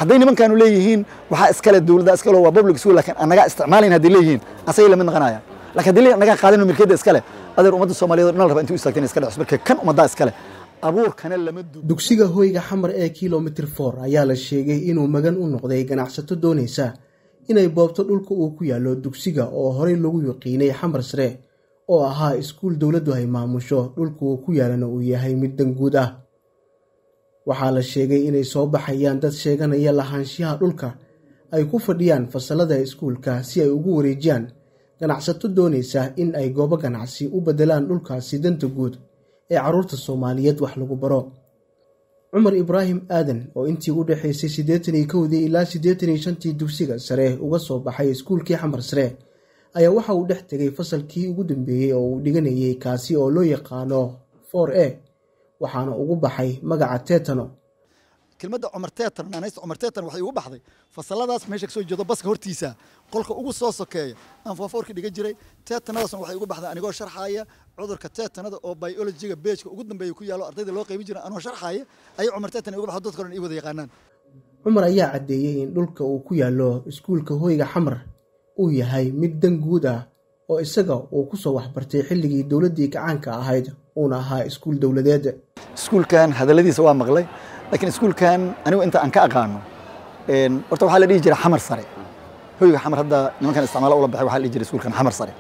hadday nimankaanu leeyihiin waxaa iskale dowladda iskale waa public school laakiin annagaa isticmaalayn hadday leeyihiin asagay lamid noqonaya laakiin hadday leeyihin annagaa qaadano milkiyadda iskale adeer ummadda soomaaliyeed oo dhan la raba intuu istaagteen iska dhexus marka kan ummaddaa iskale abuurkana lama du dugsiga hoyga xamar ee kilomitir for ayaa la sheegay inuu magan u noqday ganacsato doonaysa inay boobto dhulka uu ku yaallo dugsiga oo horey lagu yaqiinay xamar sare oo ahaa iskuul dowladdu ay maamusho dhulka uu ku yaalana uu yahay mid danguud ah waxaa la sheegay inay soo baxayaan dad sheeganaya lahaanshiyaha dhulka ay ku fadhiyaan fasalada iskuulka si ay ugu wareejiyaan ganacsato doonaysa in ay goobo ganacsi u beddelaan dhulkaasi danta guud ee carruurta soomaaliyeed wax lagu baro cumar ibraahim aadan oo intii u dhexaysay siddeetan iyo kowdii ilaa siddeetan iyo shantii dugsiga sare uga soo baxay iskuulkii xamar sare ayaa waxa uu dhex tegay fasalkii ugu dambeeyey oo uu dhiganayay kaasi oo loo yaqaano for a waxaana ugu baxay magaca tetano kelmadda cumar teetan naanaysta cumar teetan waxay ugu baxday fasaladaas meesha kasoo jeedo baska hortiisa qolka ugu soo sokeeya aan foofoorka dhiga jiray teetanadaasna waxay ugu baxday anigoo sharxaaya cudurka teetanada oo biologiga beejka ugu dambeeya ku yaallo ardayda loo qaybin jiray anoo sharxaaya ayay cumar teetan ugu baxdo dadka dhan ii wada yaqaanaan cumar ayaa caddeeyey in dhulka uu ku yaallo iskuulka hoyga xamar uu yahay mid dan guud ah oo isaga uu ku soo waxbartay xilligii dowladdii gacaanka ahayd uuna ahaa iskuul dowladeed iskuulkan hadalladiisa waa maqlay laakiin iskuulkan anigu inta aan ka aqaano horta waxaa la dhihi jiray xamar sare hoyga xamar hadda nimankan isticmaalo ula baxay waxaa la dhihi jiray iskuulkan xamar sare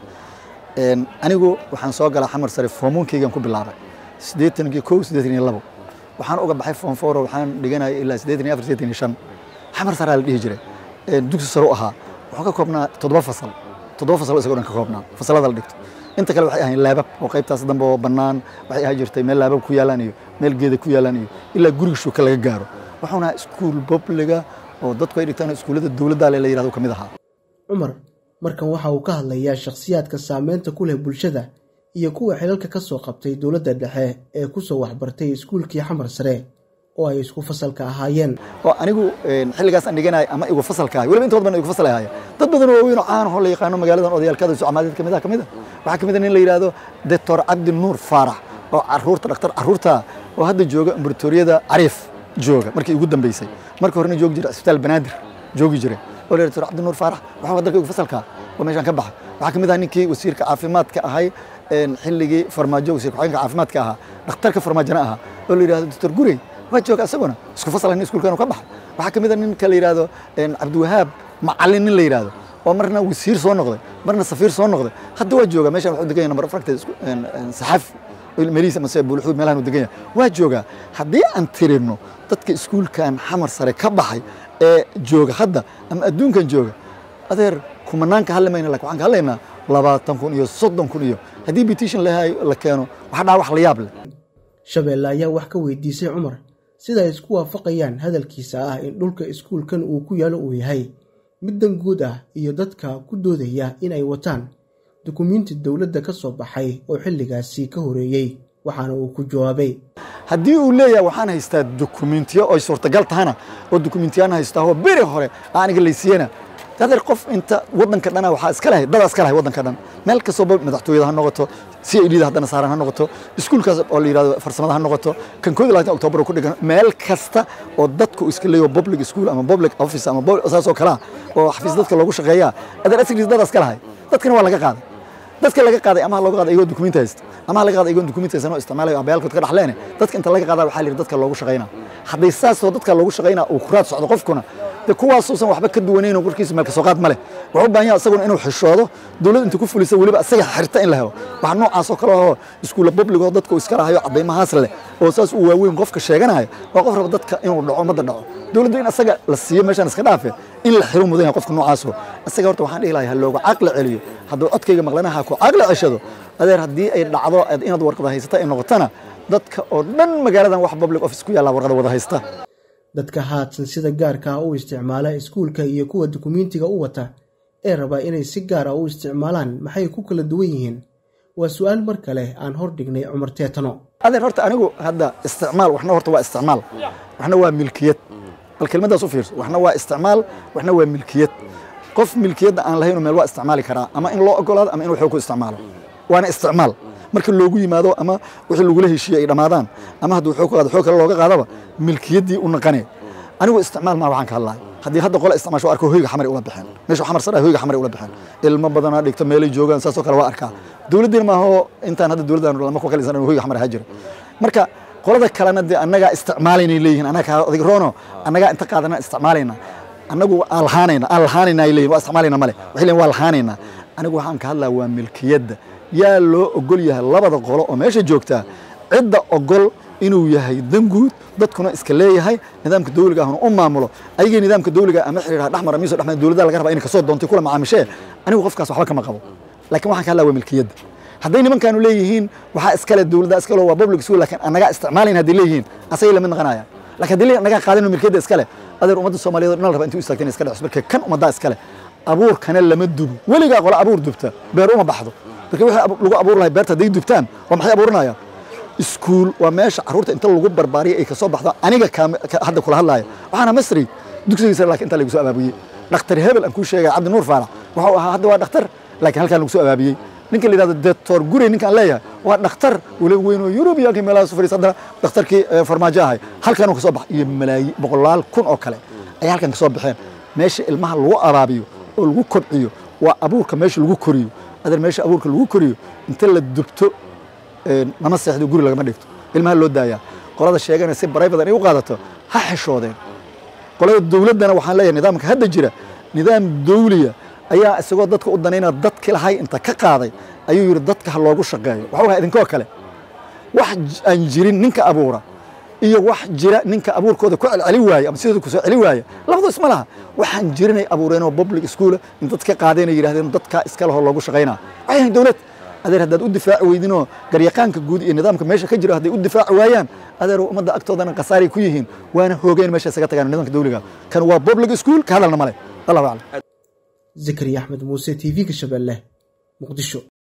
anigu waxaan soo galaa xamar sare foomunkeygan ku bilaabay siddeetan iyo kow siddeetan iyo labo waxaan uga baxay foom fooro waxaan dhiganaya ilaa siddeetan iyo afar siddeetan iyo shan xamar saraa la dhihi jiray dugsi sare u ahaa wuxuu ka koobnaa toddoba fasal toddoba fasal isagoo dhan ka koobnaa fasalada la dhigto inta kale waxay ahayn laabab oo qaybtaas dambe oo bannaan waxay ahaan jirtay meel laabab ku yaalaan iyo meel geeda ku yaalaan iyo ilaa guriga shuuka laga gaaro wuxuuna ahaa iskuul bobliga oo dadku ay dhigtaan iskuullada dowladda le la yirahdo ka mid ahaa cumar markan waxa uu ka hadlayaa shakhsiyaadka saameynta ku leh bulshada iyo kuwa xilalka ka soo qabtay dowladda dhexe ee ku soo waxbartay iskuulkii xamar sare oo ay isku fasalka ahaayeen oo anigu xilligaas aan dhiganayo ama igu fasalka ahay weliba intood badan igu fasal ahaaya dad badan oo waaweyn oo caan ahoo la yaqaano magaaladan odayaalkada socmaadeed kamid ah kamid ah waxaa kamid ah nin la yidhaahdo doctor cabdi nuur faarax oo caruurta dhaktar caruurta oo hadda jooga ambulatoriyada cariif jooga markii ugu dambeysay markii horena joogi jiray isbitaal banaadir joogi jiray oo la doctor cabdi nuur faarax waxaa dalka igu fasalka oo meeshaan ka baxay waxaa kamid ah ninkii wasiirka caafimaadka ahay xilligii farmaajo wasiirka xogeenka caafimaadka ahaa dhakhtarka farmaajona ahaa oo la yidhahdo doctor gurey waa jooga isaguna isku fasal nin iskuulkan ka baxay waxaa kamid a ninka la yidhahdo cabdiwahaab macalin nin la yidhahdo oo marna wasiir soo noqday marna safiir soo noqday hadda waa jooga meeshan wuxuu degan yahay number afragta saxaaf melihiisa mase buulxuud meelahan uu degan yahay waa joogaa haddii aan tirino dadka iskuulkan xamar sare ka baxay ee jooga hadda ama adduunkan jooga adeer kumanaanka hadli mayna lakin waxaan ka hadlaynaa labaatan kun iyo soddon kun iyo haddii petition la keeno waxa dhaa wax la yaab leh shabeelle ayaa wax ka weydiisay cumar sida ay isku waafaqayaan hadalkiisa ah in dhulka iskuulkan uu ku yaalo uu yahay mid dan guud ah iyo dadka ku doodaya inay wataan dukumiinti dowladda ka soo baxay oo xilligaasi ka horeeyey waxaana uu ku jawaabay haddii uu leeyahay waxaan haystaa dukumentiyo oy suurtagal tahana oo dukumentiyaan haystaa oo beri hore aniga laysiiyana adeer qof inta wadanka dhana waxaa iska lahay dada iska lahay wadanka dhan meel kastoo madaxtooyada ha noqoto c i d da haddana saaran ha noqoto iskuulkaas oo la yidhahdo farsamada ha noqoto kan koodi labaatan octoobar ku dhigan meel kasta oo dadku iska leeyo public school ama public office ama saas oo kalea oo xafiis dadka loogu shaqeeyaa adeer asriis dada iska lahay dadkana waa laga qaaday dadka laga qaaday ama looga qaaday iyagoo dukumenti haysta ama laga qaaday iyagoo dukumenti haysan oo isticmaalayo abayaalkood ka dhaxleene dadka inta laga qaadaa waxaa la yidhi dadka loogu shaqaynaa hadday saasoo dadka loogu shaqaynaa uu kuraad socdo qofkuna de kuwaasuusan waxba ka duwanayn oo warkiisa meel kasoo qaad ma leh wuxuu u baahan yahay isaguna inuu xishoodo dowlad inta ku fulisa weliba isaga xirta in la helo waxa noocaas oo kale oo iskuulla public oo dadka iska lahayo caddaymahaas leh oo saas uu waaweyn qofka sheeganaya waa qof raba dadka inuu dhaco ummadda dhaco dowladda in isaga la siiyo meeshaan iska dhaafe in la xiro mudan yahay qofka noocaaso isaga horta waxaan dhihi lahay ha looga caqli celiyo hadduu codkayga maqlanaha ku caqli ceshado adeer haddii ay dhacdo inaad warqada haysata ay noqotana dadka oo dhan magaaladan wax public office ku yaalla warqada wada haysta dadka haadsan sida gaarka ah u isticmaala iskuulka iyo kuwa dukumiintiga u wata ee rabaa inay si gaar ah u isticmaalaan maxay ku kala duwan yihiin waa su-aal mar kale aan hor dhignay cumar teetano adeer horta anigu hadda isticmaal waxna horta waa isticmaal waxna waa milkiyad bal kelmaddaas u fiirso waxna waa isticmaal waxna waa milkiyad qof milkiyadda aan lahayn meel waa isticmaali karaa ama in loo ogolaado ama inuu xoog ku isticmaalo waana isticmaal marka loogu yimaado ama wixii lagula heshiiye ay dhammaadaan ama hadduu xoog ku qaado xoog kale looga qaadaba milkiyaddii u naqane anigu isticmaal maa waxaan ka hadlahay haddii hadda qola isticmaasho arko hoyga xamar ula bixeen meesha xamar sare hoyga xamar ula bixeen ilmo badanaa dhigta meelay joogaan saasoo kale waa arkaa dowladdiina maaho intaan hadda dowladdan lama ku kalisan hoyga xamar ahaa jira marka qolada kalena dee annagaa isticmaalaynay leeyihiin annaga adig roono annagaa inta qaadana isticmaalayna annagu aan lahaanayna aan lahaanayna ay leeyihin waa isticmaalayna male waxay leeyihin waa lahaanayna anigu waxaan ka hadlaa waa milkiyadda yaa loo ogol yahay labada qolo oo meesha joogtaa cidda ogol inuu yahay danguud dadkuna iska leeyahay nidaamka dawliga ahuna u maamulo ayagii nidaamka dawliga ama xiriiraha dhexmara miiso dhexmara dowladda laga rabaa inay kasoo doontay kula macaamishee anigu qofkaas waxba kama qabo laakiin waxaan ka hadlaa waa milkiyadda hadday nimankaanu leeyihiin waxaa iskale dowladda iskale waa public school laakiin annagaa isticmaalayn hadday leeyihiin asagay lamid naqanaya laakiin haddii annagaa qaadano milkiyadda iskale adeer ummadda soomaaliyeed dhan la rabaa intii u istaagtay in iska dhexus marka kan ummaddaa iskale abuurkana lama dubo weligaa qola abuur dubta beer uma baxdo marka wixii lagu abuur lahay beerta hadday dubtaan waa maxay abuurinayaan iskuul waa meesha carruurta inta lagu barbaariya ay kasoo baxdo aniga hadda kula hadlaaya waxaana masri dugsigii sare lakin intaa lagu soo abaabiyey dhakhtar hebel aan kuu sheegaya cabdi nuur faarax waxuu ahaa hadda waa dhakhtar laakiin halkaan lagu soo abaabiyey ninka la yidhahdo doctor gurey ninkaan leeyahay waa dhakhtar weliba weyn oo yurubiyankii meelaha su fadhiisa haddana dhakhtarkii farmaajo ahay halkaanuu kasoo bax iyo malaayi boqolaal kun oo kale ayaa halkan kasoo baxeen meesha ilmaha lagu abaabiyo oo lagu kobciyo waa abuurka meesha lagu koriyo adeer meesha abuurka lagu koriyo inta la dubto nama seexdo guri lagama dhigto ilmaha loo daayaa qolada sheegana si baraybadan ay u qaadato ha xeshoodeen qolada dowladdana waxaan leeyahay nidaamka hadda jira nidaam dawliya ayaa isagoo dadka u danaynaa dadki lahay inta ka qaaday ayuu yidhi dadka ha loogu shaqeeyo waxuu ahaa idinkoo kale wax aan jirin ninka abuura iyo wax jira ninka abuurkooda ku celceli waaye ama sidooda kusoo celi waaye labadu isma laha waxaan jirinay abuureen oo public schoola in dadka qaadeen ay yidhahdeen dadkaa iska lahoo loogu shaqaynaa waxay ahayn dowlad adeer haddaad u difaaci weydinoo garyaqaanka guud iyo nidaamka meesha ka jiro hadday u difaaci waayaan adeer ummadda agtoodana khasaaray ku yihiin waana hoogeen meesha isaga tagaan nidaamka dawliga kan waa public school ka hadalna male allahu aclam zakariya axmed muuse t v-ga shabeelle muqdisho